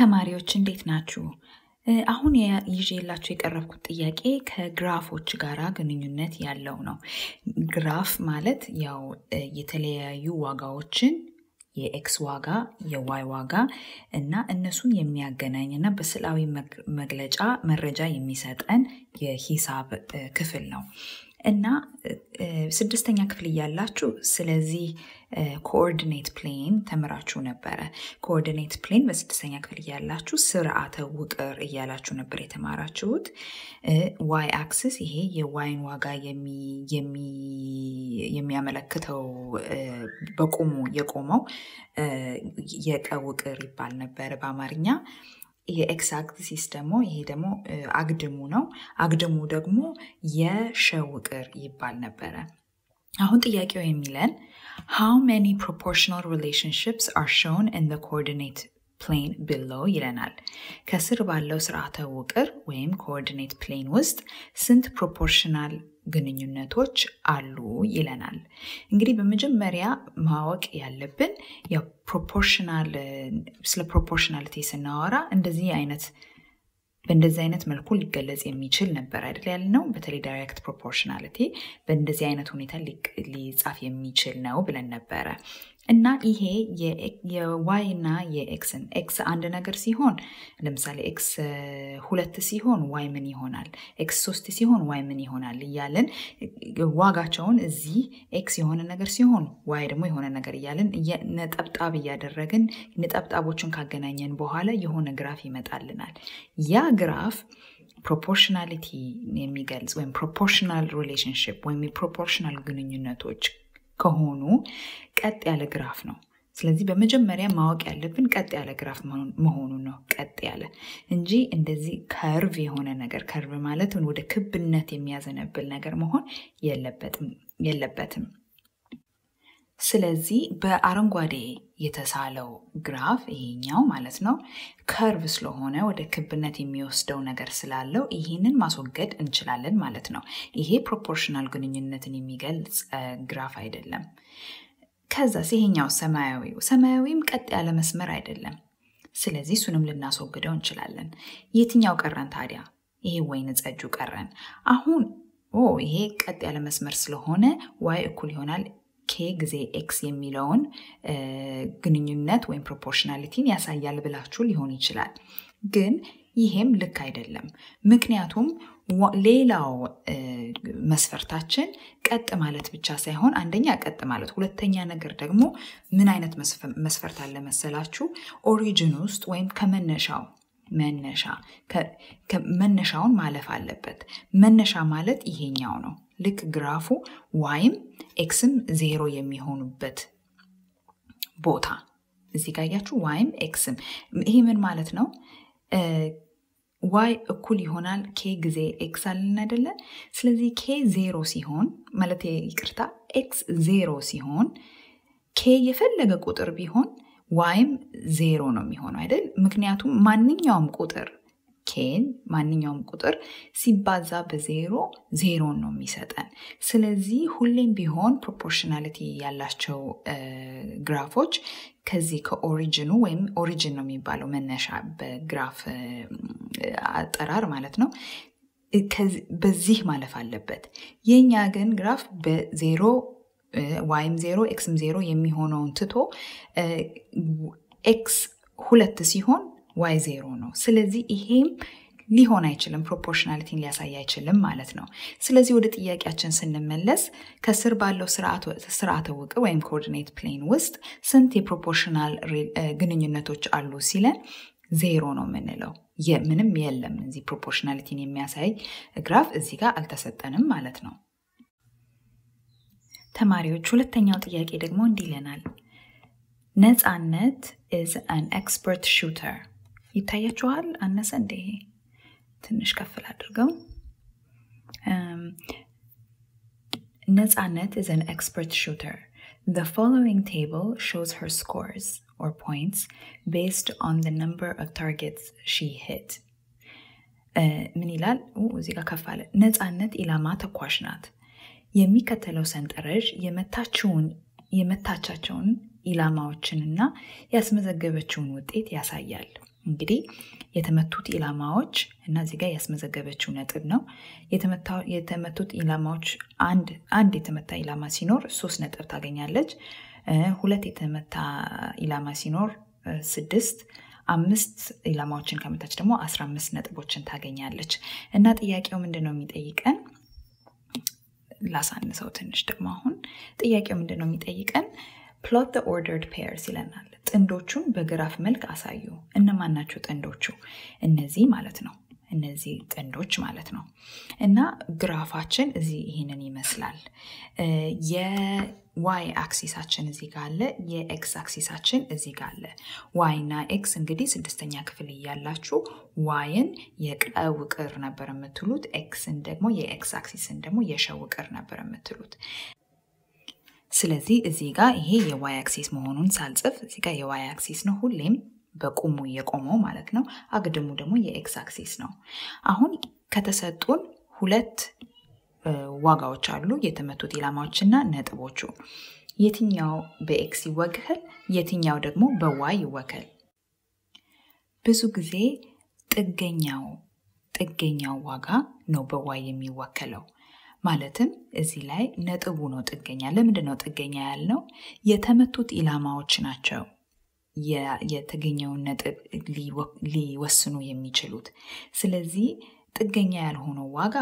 ተማሪዎች እንዴት ናችሁ? አሁን ይዤላችሁ የቀረብኩት ጥያቄ ከግራፎች ጋራ ግንኙነት ያለው ነው። ግራፍ ማለት ያው የተለያዩ ዋጋዎችን የኤክስ ዋጋ፣ የዋይ ዋጋ እና እነሱን የሚያገናኝ እና በስዕላዊ መግለጫ መረጃ የሚሰጠን የሂሳብ ክፍል ነው እና ስድስተኛ ክፍል እያላችሁ ስለዚህ ኮኦርዲኔት ፕሌን ተምራችሁ ነበረ። ኮኦርዲኔት ፕሌን በስድስተኛ ክፍል እያላችሁ ስርዓተ ውቅር እያላችሁ ነበር የተማራችሁት። ዋይ አክስስ ይሄ የዋይን ዋጋ የሚያመለክተው በቁሙ የቆመው የቀ ውቅር ይባል ነበረ በአማርኛ። የኤክስ አክሲስ ደግሞ ይሄ ደግሞ አግድሙ ነው። አግድሙ ደግሞ የሸ ውቅር ይባል ነበረ። አሁን ጥያቄው የሚለን how many proportional relationships are shown in the coordinate plane below ይለናል። ከስር ባለው ስርዓተ ውቅር ወይም ኮኦርዲኔት ፕሌን ውስጥ ስንት ፕሮፖርሽናል ግንኙነቶች አሉ ይለናል። እንግዲህ በመጀመሪያ ማወቅ ያለብን ያው ፕሮፖርሽናል ስለ ፕሮፖርሽናሊቲ ስናወራ እንደዚህ አይነት በእንደዚህ አይነት መልኩ ሊገለጽ የሚችል ነበር አይደል ያልነው። በተለይ ዳይሬክት ፕሮፖርሽናሊቲ በእንደዚህ አይነት ሁኔታ ሊጻፍ የሚችል ነው ብለን ነበረ እና ይሄ የዋይ እና የኤክስን ኤክስ አንድ ነገር ሲሆን ለምሳሌ ኤክስ ሁለት ሲሆን ዋይ ምን ይሆናል፣ ኤክስ ሶስት ሲሆን ዋይ ምን ይሆናል እያለን ዋጋቸውን እዚህ ኤክስ የሆነ ነገር ሲሆን ዋይ ደግሞ የሆነ ነገር እያለን ነጠብጣብ እያደረግን ነጠብጣቦችን ካገናኘን በኋላ የሆነ ግራፍ ይመጣልናል። ያ ግራፍ ፕሮፖርሽናሊቲ የሚገልጽ ወይም ፕሮፖርሽናል ሪሌሽንሽፕ ወይም የፕሮፖርሽናል ግንኙነቶች ከሆኑ ቀጥ ያለ ግራፍ ነው። ስለዚህ በመጀመሪያ ማወቅ ያለብን ቀጥ ያለ ግራፍ መሆኑን ነው። ቀጥ ያለ እንጂ እንደዚህ ከርቭ የሆነ ነገር ከርቭ ማለት ወደ ክብነት የሚያዘነብል ነገር መሆን የለበትም። ስለዚህ በአረንጓዴ የተሳለው ግራፍ ይሄኛው ማለት ነው ከርቭ ስለሆነ ወደ ክብነት የሚወስደው ነገር ስላለው ይህንን ማስወገድ እንችላለን ማለት ነው። ይሄ ፕሮፖርሽናል ግንኙነትን የሚገልጽ ግራፍ አይደለም። ከዛስ ይሄኛው ሰማያዊው ሰማያዊም ቀጥ ያለ መስመር አይደለም። ስለዚህ እሱንም ልናስወግደው እንችላለን። የትኛው ቀረን ታዲያ? ይሄ ወይን ጸጁ ቀረን። አሁን ኦ ይሄ ቀጥ ያለ መስመር ስለሆነ ዋይ እኩል ይሆናል ኬ ጊዜ ኤክስ የሚለውን ግንኙነት ወይም ፕሮፖርሽናሊቲን ያሳያል ብላችሁ ሊሆን ይችላል። ግን ይሄም ልክ አይደለም። ምክንያቱም ሌላው መስፈርታችን ቀጥ ማለት ብቻ ሳይሆን አንደኛ ቀጥ ማለት፣ ሁለተኛ ነገር ደግሞ ምን አይነት መስፈርት አለ መሰላችሁ? ኦሪጅን ውስጥ ወይም ከመነሻው መነሻ መነሻውን ማለፍ አለበት። መነሻ ማለት ይሄኛው ነው። ልክ ግራፉ ዋይም ኤክስም ዜሮ የሚሆኑበት ቦታ እዚህ ጋር ያችሁ ዋይም ኤክስም ይሄ ምን ማለት ነው? ዋይ እኩል ይሆናል ኬ ጊዜ ኤክስ አለን አይደለ? ስለዚህ ኬ ዜሮ ሲሆን ማለት ይቅርታ፣ ኤክስ ዜሮ ሲሆን ኬ የፈለገ ቁጥር ቢሆን ዋይም ዜሮ ነው የሚሆነው አይደል? ምክንያቱም ማንኛውም ቁጥር ኬን ማንኛውም ቁጥር ሲባዛ በዜሮ ዜሮን ነው የሚሰጠን። ስለዚህ ሁሌም ቢሆን ፕሮፖርሽናሊቲ ያላቸው ግራፎች ከዚህ ከኦሪጅኑ ወይም ኦሪጅን ነው የሚባለው መነሻ በግራፍ አጠራር ማለት ነው። በዚህ ማለፍ አለበት። የእኛ ግን ግራፍ በዜሮ ዋይም ዜሮ ኤክስም ዜሮ የሚሆነውን ትቶ ኤክስ ሁለት ሲሆን ዋይ ዜሮ ነው። ስለዚህ ይሄም ሊሆን አይችልም፣ ፕሮፖርሽናሊቲን ሊያሳይ አይችልም ማለት ነው። ስለዚህ ወደ ጥያቄያችን ስንመለስ ከስር ባለው ስርዓተ ውቅር ወይም ኮኦርዲኔት ፕሌን ውስጥ ስንት የፕሮፖርሽናል ግንኙነቶች አሉ ሲለን ዜሮ ነው የምንለው። ምንም የለም እዚህ ፕሮፖርሽናሊቲን የሚያሳይ ግራፍ እዚህ ጋር አልተሰጠንም ማለት ነው። ተማሪዎች ሁለተኛው ጥያቄ ደግሞ እንዲህ ይለናል። ነፃነት ኢዝ አን ኤክስፐርት ሹተር ይታያችኋል? አነሰ እንደ ይሄ ትንሽ ከፍል አድርገው። ነፃነት ኢዝ አን ኤክስፐርት ሹተር The following table shows her scores or points based on the number of targets she hit. ምን ይላል? እዚህ ጋር ከፍ አለ። ነፃነት ኢላማ ተኳሽ ናት። የሚከተለው ሰንጠረዥ የመታችውን የመታቻቸውን ኢላማዎችንና ያስመዘገበችውን ውጤት ያሳያል። እንግዲህ የተመቱት ኢላማዎች እና እዚህ ጋር ያስመዘገበችው ነጥብ ነው። የተመቱት ኢላማዎች አንድ የተመታ ኢላማ ሲኖር ሶስት ነጥብ ታገኛለች። ሁለት የተመታ ኢላማ ሲኖር ስድስት፣ አምስት ኢላማዎችን ከመታች ደግሞ አስራ አምስት ነጥቦችን ታገኛለች እና ጥያቄው ምንድን ነው የሚጠይቀን? ላሳንሰው ትንሽ ደግሞ አሁን ጥያቄው ምንድን ነው የሚጠይቀን? ፕሎት ዘ ኦርደርድ ፔርስ ይለናል። ጥንዶቹን በግራፍ መልክ አሳዩ። እነማን ናቸው ጥንዶቹ? እነዚህ ማለት ነው። እነዚህ ጥንዶች ማለት ነው። እና ግራፋችን እዚህ ይህንን ይመስላል። የዋይ አክሲሳችን እዚህ ጋር አለ። የኤክስ አክሲሳችን እዚህ ጋር አለ። ዋይ እና ኤክስ እንግዲህ ስድስተኛ ክፍል እያላችሁ ዋይን የቀ ውቅር ነበር የምትሉት፣ ኤክስን ደግሞ የኤክስ አክሲስን ደግሞ የሸ ውቅር ነበር የምትሉት። ስለዚህ እዚህ ጋር ይሄ የዋይ አክሲስ መሆኑን ሳልጽፍ እዚህ ጋር የዋይ አክሲስ ነው ሁሌም በቁሙ የቆመው ማለት ነው። አግድሙ ደግሞ የኤክስ አክሲስ ነው። አሁን ከተሰጡን ሁለት ዋጋዎች አሉ፣ የተመቱት ኢላማዎችና ነጥቦቹ። የትኛው በኤክስ ይወከል፣ የትኛው ደግሞ በዋይ ይወከል? ብዙ ጊዜ ጥገኛው ጥገኛው ዋጋ ነው በዋይ የሚወከለው። ማለትም እዚህ ላይ ነጥቡ ነው ጥገኛ። ለምንድን ነው ጥገኛ ያልነው? የተመቱት ኢላማዎች ናቸው የተገኘውን ነጥብ ሊወስኑ የሚችሉት። ስለዚህ ጥገኛ ያልሆነው ዋጋ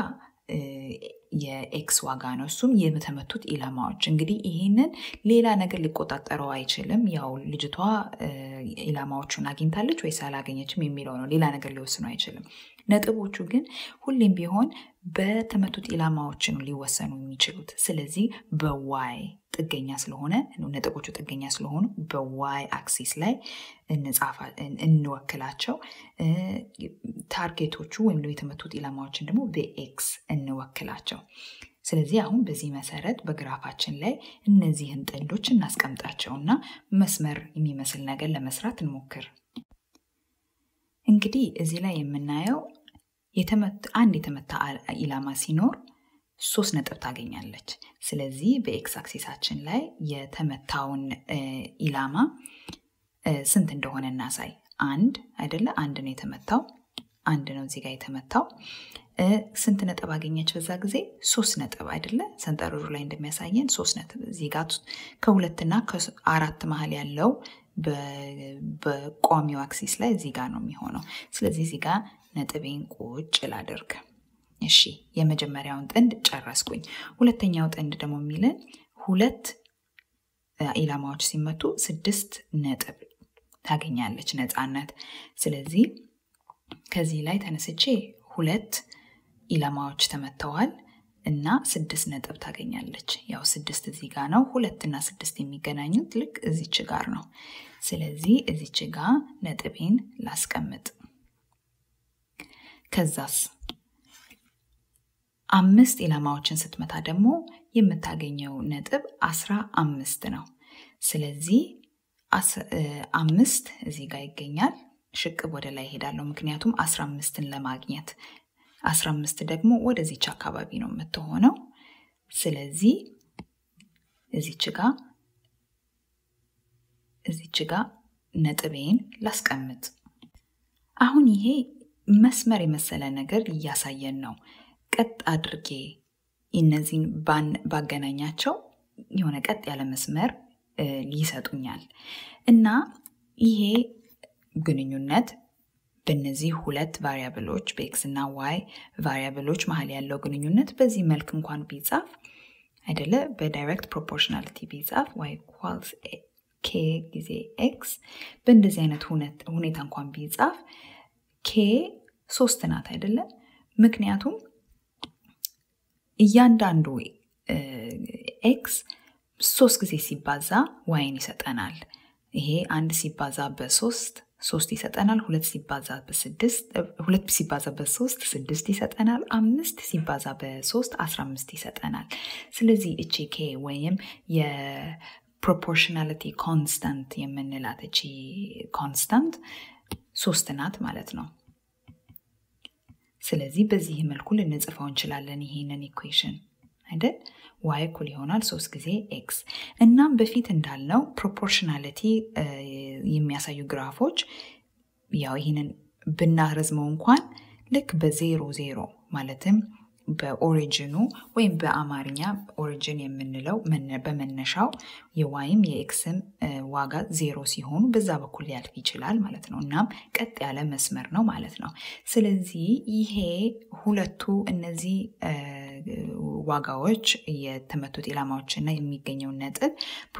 የኤክስ ዋጋ ነው። እሱም የተመቱት ኢላማዎች። እንግዲህ ይሄንን ሌላ ነገር ሊቆጣጠረው አይችልም። ያው ልጅቷ ኢላማዎቹን አግኝታለች ወይስ አላገኘችም የሚለው ነው። ሌላ ነገር ሊወስኑ አይችልም። ነጥቦቹ ግን ሁሌም ቢሆን በተመቱት ኢላማዎች ነው ሊወሰኑ የሚችሉት። ስለዚህ በዋይ ጥገኛ ስለሆነ ነጥቦቹ ጥገኛ ስለሆኑ በዋይ አክሲስ ላይ እንወክላቸው። ታርጌቶቹ ወይም የተመቱት ኢላማዎችን ደግሞ በኤክስ እንወክላቸው። ስለዚህ አሁን በዚህ መሰረት በግራፋችን ላይ እነዚህን ጥንዶች እናስቀምጣቸውና መስመር የሚመስል ነገር ለመስራት እንሞክር። እንግዲህ እዚህ ላይ የምናየው አንድ የተመታ ኢላማ ሲኖር ሶስት ነጥብ ታገኛለች። ስለዚህ በኤክስ አክሲሳችን ላይ የተመታውን ኢላማ ስንት እንደሆነ እናሳይ። አንድ አይደለ? አንድ ነው የተመታው። አንድ ነው እዚህ ጋር የተመታው። ስንት ነጥብ አገኘች በዛ ጊዜ? ሶስት ነጥብ አይደለ? ሰንጠረዡ ላይ እንደሚያሳየን ሶስት ነጥብ። እዚህ ጋር ከሁለትና ከአራት መሀል ያለው በቋሚው አክሲስ ላይ እዚህ ጋር ነው የሚሆነው። ስለዚህ እዚህ ጋር ነጥቤን ቁጭ ላደርግ። እሺ የመጀመሪያውን ጥንድ ጨረስኩኝ። ሁለተኛው ጥንድ ደግሞ የሚለን ሁለት ኢላማዎች ሲመቱ ስድስት ነጥብ ታገኛለች ነፃነት። ስለዚህ ከዚህ ላይ ተነስቼ ሁለት ኢላማዎች ተመተዋል እና ስድስት ነጥብ ታገኛለች። ያው ስድስት እዚህ ጋር ነው። ሁለት እና ስድስት የሚገናኙት ልክ እዚች ጋር ነው። ስለዚህ እዚች ጋር ነጥቤን ላስቀምጥ። ከዛስ አምስት ኢላማዎችን ስትመታ ደግሞ የምታገኘው ነጥብ አስራ አምስት ነው። ስለዚህ አምስት እዚህ ጋር ይገኛል። ሽቅብ ወደ ላይ ሄዳለሁ፣ ምክንያቱም አስራ አምስትን ለማግኘት አስራ አምስት ደግሞ ወደዚች አካባቢ ነው የምትሆነው። ስለዚህ እዚች ጋ እዚች ጋ ነጥቤን ላስቀምጥ። አሁን ይሄ መስመር የመሰለ ነገር እያሳየን ነው። ቀጥ አድርጌ እነዚህን ባገናኛቸው የሆነ ቀጥ ያለ መስመር ይሰጡኛል እና ይሄ ግንኙነት በእነዚህ ሁለት ቫሪያብሎች በኤክስ እና ዋይ ቫሪያብሎች መሀል ያለው ግንኙነት በዚህ መልክ እንኳን ቢጻፍ አይደለ በዳይሬክት ፕሮፖርሽናሊቲ ቢጻፍ ዋይ ኢኳልስ ኬ ጊዜ ኤክስ በእንደዚህ አይነት ሁኔታ እንኳን ቢጻፍ ኬ ሶስት ናት አይደለም ምክንያቱም እያንዳንዱ ኤክስ ሶስት ጊዜ ሲባዛ ዋይን ይሰጠናል ይሄ አንድ ሲባዛ በሶስት ሶስት ይሰጠናል። ሁለት ሲባዛ በስድስት ሁለት ሲባዛ በሶስት ስድስት ይሰጠናል። አምስት ሲባዛ በሶስት አስራ አምስት ይሰጠናል። ስለዚህ እቺ ኬ ወይም የፕሮፖርሽናሊቲ ኮንስታንት የምንላት እቺ ኮንስታንት ሶስት ናት ማለት ነው። ስለዚህ በዚህ መልኩ ልንጽፈው እንችላለን ይሄንን ኢኩዌሽን አይደል? ዋይ እኩል ይሆናል ሶስት ጊዜ ኤክስ። እናም በፊት እንዳልነው ፕሮፖርሽናሊቲ የሚያሳዩ ግራፎች ያው ይህንን ብናረዝመው እንኳን ልክ በዜሮ ዜሮ ማለትም በኦሪጅኑ ወይም በአማርኛ ኦሪጅን የምንለው በመነሻው የዋይም የኤክስም ዋጋ ዜሮ ሲሆኑ በዛ በኩል ሊያልፍ ይችላል ማለት ነው። እናም ቀጥ ያለ መስመር ነው ማለት ነው። ስለዚህ ይሄ ሁለቱ እነዚህ ዋጋዎች የተመቱት ኢላማዎች እና የሚገኘው ነጥብ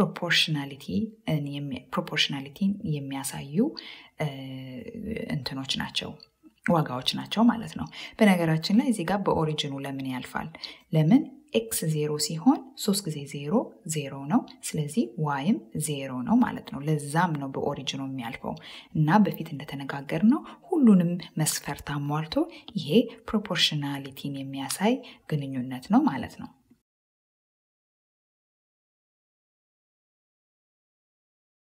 ፕሮፖርሽናሊቲን የሚያሳዩ እንትኖች ናቸው ዋጋዎች ናቸው ማለት ነው። በነገራችን ላይ እዚህ ጋር በኦሪጅኑ ለምን ያልፋል? ለምን ኤክስ ዜሮ ሲሆን ሶስት ጊዜ ዜሮ ዜሮ ነው። ስለዚህ ዋይም ዜሮ ነው ማለት ነው። ለዛም ነው በኦሪጅኑ የሚያልፈው እና በፊት እንደተነጋገር ነው ሁሉንም መስፈርት አሟልቶ ይሄ ፕሮፖርሽናሊቲን የሚያሳይ ግንኙነት ነው ማለት ነው።